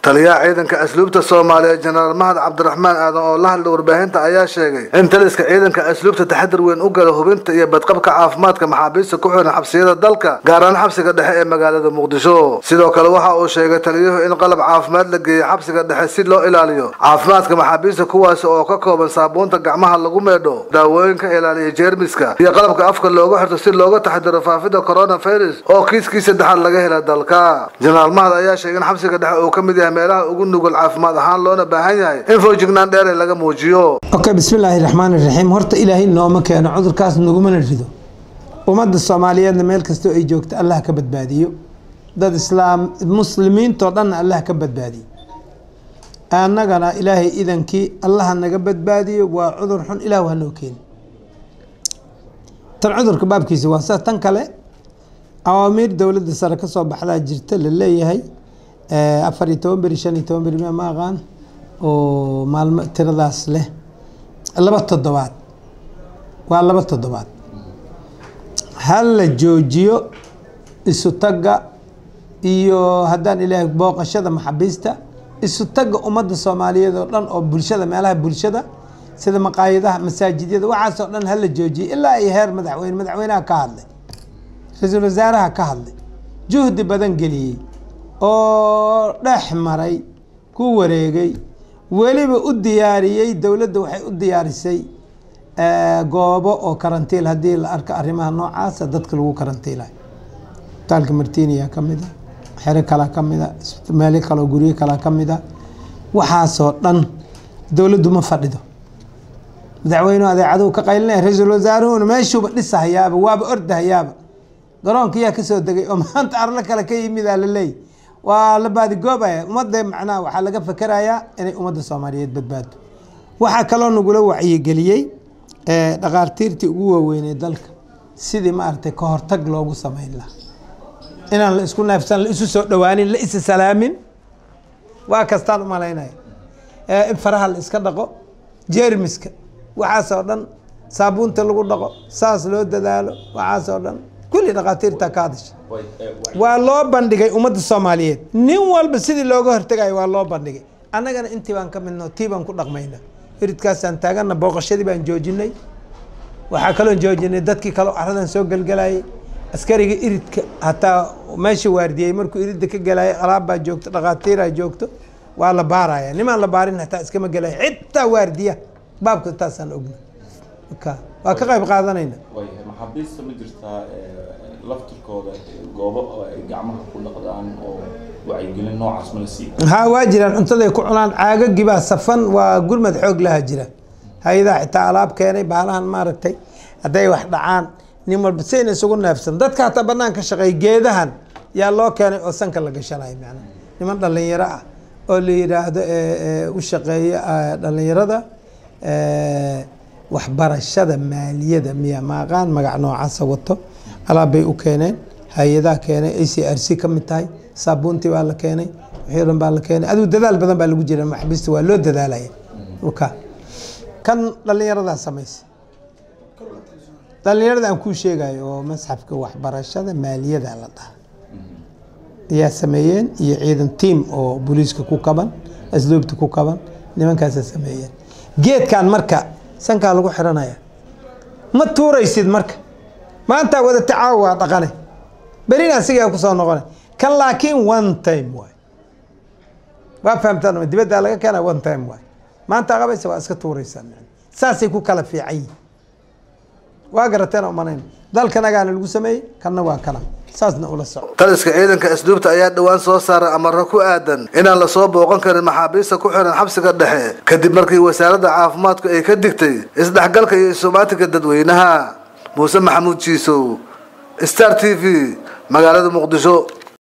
taliyaha ciidanka asluubta soomaaliya jenaraal mahad cabdiraxmaan aadan oo la hadlay warbaahinta ayaa sheegay in taliska ciidanka asluubta taxadir weyn u gala hubinta iyo badqabka caafimaadka maxaabiista ku xiran xabsiyada dalka gaar ahaan xabsiga dhexe ee magaalada muqdisho sidoo kale waxa uu sheegay taliyuhu in qalab caafimaad la geeyey xabsiga dhexe si loo ilaaliyo caafimaadka maxaabiista kuwaasi oo ka kooban saabuunta gacmaha lagu meedho daawooyinka ilaaliya jeermiska iyo qalabka afka looga xirto si looga taxadiro faafida coronavirus oo kiiskii saddexaad laga hela dalka jenaraal mahad ayaa sheegay in xabsiga dhexe uu ka mid yahay meelaha ugu nugul caafimaad ahaan loona baahan yahay in foojignaan dheere laga muujiyo okay bismillaahi raxmaani raxiim horta ilaahay nooma keeno cudurkaas nagumana rido ummadda soomaaliyeedna meel kastoo ay joogto allah ka badbaadiyo dad islaam muslimiintoo dhanna allah ka badbaadiyo annagana ilaahay idankii allaha naga badbaadiyo waa cudur xun ilah hanoo keeni tan cudurka baabkiisa waa sa tan kale awaamiir dowladda sare kasoo baxdaa jirta la leeyahay afar iyo toban beri shan iyo toban beri ma aqaan oo maalmo tiradaas leh laba toddobaad waa laba toddobaad ha la joojiyo isu tagga iyo haddaan ilaahay booqashada maxabiista isu tagga ummadda soomaaliyeed oo dhan oo bulshada meelaha bulshada sida maqaayadaha masaajidyada waxaasoo dhan hala joojiyo ilaa ay heer madaxweyne madaxweynaha ka hadlay ra-iisul wasaaraha ka hadlay juhdi badan geliyey oo dhex maray ku wareegay weliba u diyaariyey dowladda waxay u diyaarisay goobo oo karantiil haddii la arko arrimaha noocaasa dadka lagu karantiilayo isbitaalka martiniya ka mid a xero kalaa ka mid a meelo kaleo guryo kalaa ka mid a waxaasoo dhan dowladdu ma fadhido madaxweynuhu adeecaduu ka qaylinaya ra-iisul wasaaruhuna meeshuuba dhisahayaaba waaba ordahayaaba garoonka yaa kasoo degay oo maanta arlo kale ka yimidaa la leey waa la baadigoobaya ummadda macnaha waxaa laga fakerayaa inay ummadda soomaaliyeed badbaado waxaa kaloo nagula wacyigeliyey dhaqaartiirtii ugu waaweynay dalka sidii maaragtay ka hortag loogu sameyn lahaa inaan la isku neefsan la isu soo dhawaanin la isa salaamin waa kastaan umalaynaya in faraha la iska dhaqo jeermiska waxaasoo dhan saabuunta lagu dhaqo saas loo dadaalo waxaasoo dhan kulli dhaqaatiirta ka hadasha waa loo bandhigay ummadda soomaaliyeed nin walba sidii looga hortegayo waa loo bandhigay annagana intii baan ka midno tii baan ku dhaqmayna iridkaasaan taagana booqashadii baan joojinay waxaa kaloon joojinay dadkii kaleo aradan soo gelgelayay askariga iridka hataa meesha waardiyey markuu iridda ka gelayay alaabbaa joogto dhaqaatiiraa joogto waa la baaraya nimaan la baarin hataa iskama gelaya xitaa waardiya baabka taasaan ogna waa ka qayb qaadanayna maxaabiista ma jirtaa laftirkooda goobo oo ay gacmaha ku dhaqdaan oo wacyigelin noocaas ma la siiya ha waa jiraan cuntaday ku cunaan caagagii baa safan waa gurmad xoog laha jira hay-adaha xitaa alaab keenay baalahan maaragtay hadday wax dhacaan nin walba sayna isugu neefsan dadka hataa banaan ka shaqeey geedahan yaa loo keenay oo sanka la gashanayo macnaha niman dhalinyaro ah oo la yidhaahdo u shaqeeya dhalinyarada waxbarashada maaliyada miya maaqaan magac noocaasa wato alaab bay u keeneen hay-adaha keenay a c r c ka mid tahay saabuuntii baa la keenay wixii dhan baa la keenay adigu dadaal badan baa lagu jira maxbista waa loo dadaalaya ka kan dhalinyaradaa samaysa dhalinyarada aan kuu sheegayo oo masxafka waxbarashada maaliyada la dhaha ayaa sameeyeen iyo ciidan tiam oo booliiska ku kaban asluubta ku kaban nimankaasa sameeyeen geedkan marka sankaa lagu xiranaya ma tuuraysid marka maanta wada tacaawo waa dhaqane berina asigaa kusoo noqona kan laakiin one time waay waa fahamtaan dibaddaa laga keena one time waay maanta qabaysa waa iska tuuraysaa saasay ku kala fiican yihin waa garateen umanayn dalkanagaana lagu sameeyey kanna waa kana saasna ula soco taliska ciidanka asluubta ayaa dhowaan soo saaray amaro ku aadan inaan lasoo booqan karin maxaabiista ku xiran xabsiga dhexe kadib markii wasaaradda caafimaadku ay ka digtay isdhexgalka iyo isumaatinka dadweynaha muuse maxamuud jiisow star t v magaalada muqdisho